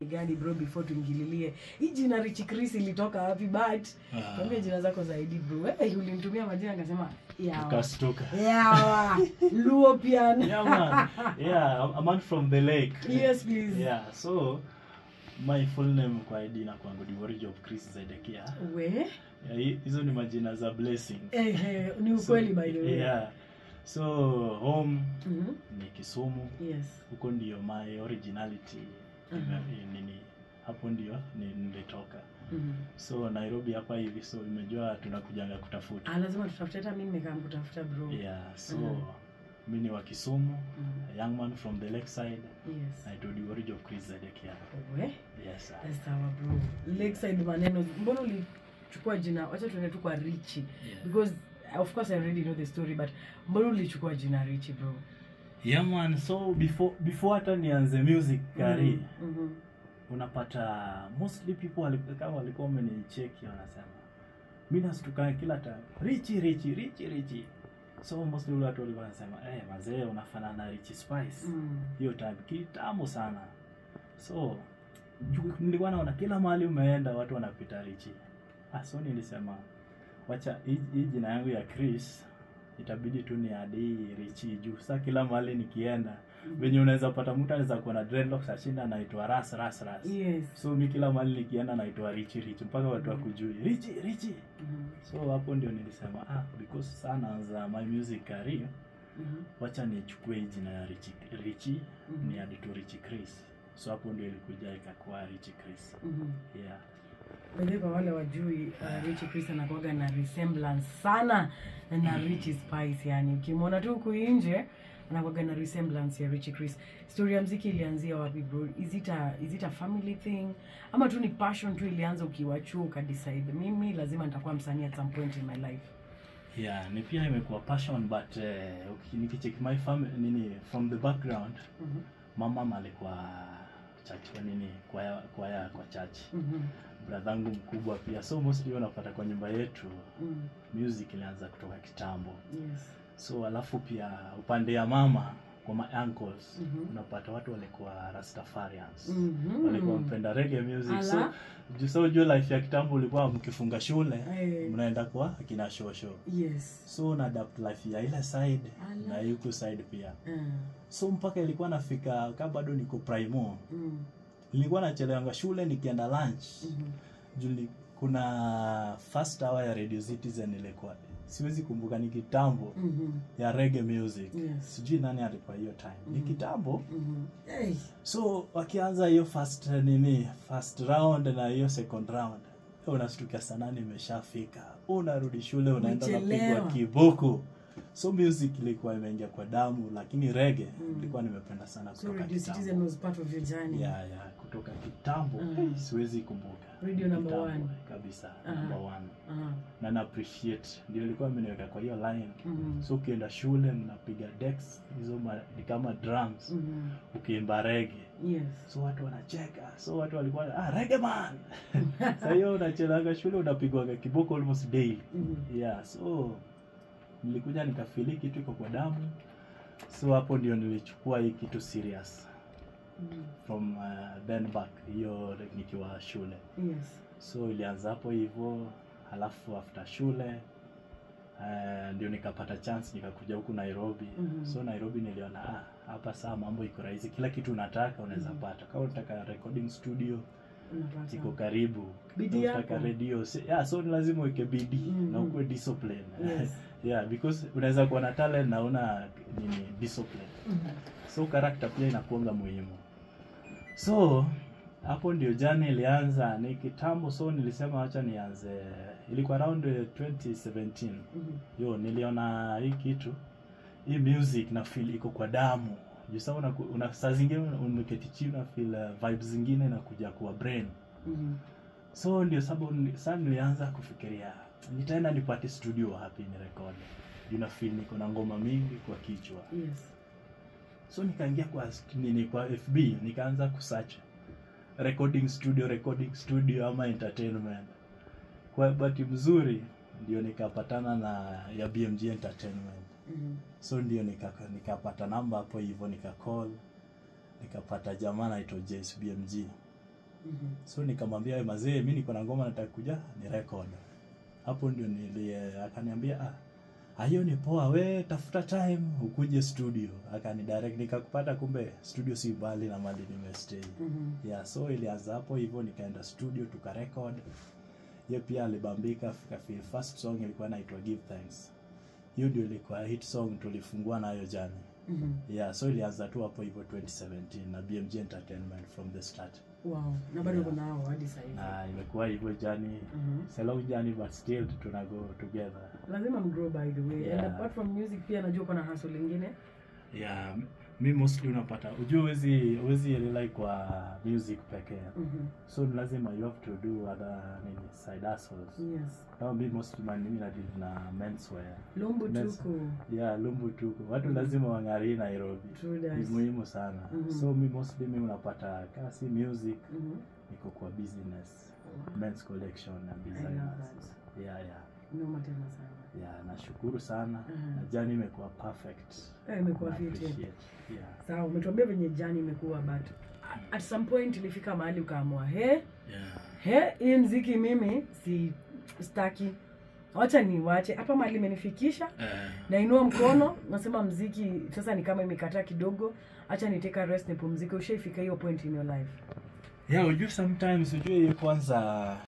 gani bro before tuingililie hii jina Rich Chris ilitoka wapi but Ah. tuambie jina zako zaidi bro hey, ulinitumia majina akasema yawa Ukastuka. yawa luo piano Yeah, man. Yeah, I'm- I'm man from the lake. yes please Yeah, so my full name kwa ID na kwangu ni Warrior of Chris Zedekia. we Yeah, hi- hizo ni majina za blessing. eh, eh, ni ukweli So, by the way Yeah. So home Mhm. ni Kisumu. yes Huko ndio my originality. Mhm. ime- nini hapo ndio ni- nilitoka. Mhm. So Nairobi hapa hivi so imejua tunakujanga kutafuta. ah lazima tutafute hata mimi nimekaa kutafuta bro Yeah, so Mhm. mi ni wa Kisumu, Mhm. a young man from the lakeside. yes I told you Warrior of Chris Zedekia. we Yes, sir. Yes, sawa bro lakeside maneno mbona ulichukua jina wacha tuende tu kwa richi Yeah. because of course i already know the story but mbona ulichukua jina richi bro yeah man so before before hata nianze music kari Mhm, mhm. unapata mostly people wali- kama walikuwa wamenicheki wanasema mi nastuka kila time richi richi richi richi so mostly ule watu walikuwa wanasema eh mazee unafanana na richi spice Mm. hiyo time kitambo sana so ju- nilikuwa naona kila mahali umeenda watu wanapita richi ah, so nilisema wacha hii hii jina yangu ya chris itabidi tu ni adi richi juu sa kila mahali nikienda venye unaweza pata mtu anaweza kuwa na dreadlocks ashinda anaitwa ras ras ras yes so mi kila mahali nikienda naitwa richi richi mpaka watu wakujui richi richi Mhm, so hapo ndio nilisema ah because sana za my music career mhm, wacha nichukue hii jina ya richi richi Mhm. ni hadi tu richi chris so hapo ndio ilikuja ikakuwa richi chris mhm. yeah By the way, kwa wale wajui uh, Richie Chris anakuwaga na resemblance sana na Richie Spice yani ukimwona tu huku nje anakuwaga na resemblance ya Richie Chris story ya mziki ilianzia wapi bro is it a, is it a family thing ama tu ni passion tu ilianza ukiwa chuo ukadecide mimi lazima nitakuwa msanii at some point in my life yeah ni pia imekuwa passion but uh, uki- nikicheck my family nini from the background Mhm, mama alikuwa church nini kwaya kwaya kwa church mhm, bradhangu mkubwa pia so mostly unapata kwa nyumba yetu mhm. music ilianza kutoka kitambo yes so alafu pia upande ya mama kwa my uncles Mhm. unapata watu walikuwa rastafarians Mhm. walikuwa mpenda reggae music so Ala. juu so ujue life ya kitambo ulikuwa mkifunga shule Eh. mnaenda kwa akina shosho yes so una adapt life ya ile side Ala. na huku side pia uh, so mpaka ilikuwa nafika ka bado niko primo mm, nilikuwa nachelewanga shule nikienda lunch mhm. juli kuna first hour ya radio citizen ilikuwa siwezi kumbuka ni kitambo Mhm. ya reggae music Yes. sijui nani alikuwa hiyo time ni Mhm. kitambo Mhm. Hey. so wakianza hiyo first nini first round na hiyo second round unastukia sana nimeshafika unarudi shule unaenda Umechelewa. unapigwa kiboko so music ilikuwa imeingia kwa damu lakini rege Mm. ilikuwa nimependa sana So kutoka Radio kitambo Citizen was part of your journey. yeah, yeah, kutoka kitambo Mm. hey, siwezi kumbuka Radio number Kitambo, one. kabisa Aha. number one Aha. na na appreciate ndio ilikuwa imeniweka kwa hiyo line Mhm. so ukienda shule mnapiga decks hizo ma- ni kama drums Mhm. ukiimba rege Yes. so watu wanacheka so watu walikuwa ah, rege man sa hiyo unachelaga shule unapigwaga kiboko almost daily Mhm. yeah so nilikuja nikafili kitu iko kwa damu so hapo ndio nilichukua hii kitu serious Mhm. from uh, then back hiyo nikiwa shule Yes. so ilianza hapo hivyo halafu after shule uh, ndio nikapata chance nikakuja huku nairobi Mhm. so nairobi niliona ah, hapa saa mambo iko rahisi kila kitu unataka unaweza Mhm. pata kama unataka recording studio Unapata. iko karibu Bidii Kama unataka yako. radio si- yeah, so ni lazima uweke bidii Mhm. na ukuwe discipline Yes. yeah because unaweza kuwa na talent na una nini discipline Mhm. so character pia inakuanga muhimu so hapo ndio jani ilianza ni kitambo so nilisema wacha nianze ilikuwa around eh, 2017 Mhm. yo niliona hii kitu hii music na feel iko kwa damu juu sasa una, una saa zingine umeketi chini na feel uh, vibes zingine na kuja kwa brain Mhm. so ndio sababu ni- sasa nilianza kufikiria nitaenda nipate studio hapi ni record juu na feel niko na ngoma mingi kwa kichwa Yes. so nikaingia kwa st- nini kwa fb nikaanza kusearch recording studio recording studio ama entertainment kwa bahati mzuri ndio nikapatana na ya bmg entertainment Mhm. so ndio nikaka- nikapata namba hapo hivyo nikacall nikapata jamaa naitwa Jace bmg Mhm. so nikamwambia "We mazee mi niko na ngoma nataka kuja ni record hapo ndio nili akaniambia ah "Ah, hiyo ni poa we tafuta time ukuje studio akani direct nikakupata kumbe studio si mbali na mali nimestay Mhm. yeah so ilianza hapo hivyo nikaenda studio tukarecord ye pia alibambika kafil first song ilikuwa inaitwa give thanks hiyo ndio ilikuwa hit song tulifungua nayo jani Mhm. yeah so ilianza tu hapo hivyo 2017 na bmg entertainment from the start wow na bado Yeah. uko nao hadi sahizi na imekuwa hivyo jani Mhm. it's a long journey but still tuna go together lazima mgrow by the way and Yeah. apart from music pia najua uko na hustle lingine yeah mi mostly unapata ujue uwezi uwezi rely kwa music pekee Mhm. so ni lazima you have to do other nini side hustles yes kama mi mostly man mimi nadili na menswear lumbu Yes. tuku yeah lumbu tuko watu Mhm. lazima wang'arii nairobi True ni that. muhimu sana Mhm. so mi mostly mi unapata kama si music Mhm. niko kwa business Wow. men's collection na love designers yeah yeah noma tena sana yeah nashukuru sana Mhm. na jani imekuwa perfect Eh, imekuwa Na fiti appreciate. yeah sawa umetuambia venye jani imekuwa but at some point ilifika mahali ukaamua he yeah he hii mziki mimi si staki wacha niwache hapa mahali imenifikisha nainua mkono nasema mziki sasa ni kama imekataa kidogo hacha niteka rest nipumzike ushaifika hiyo point in your life yeah ujue sometimes ujue hiyo kwanza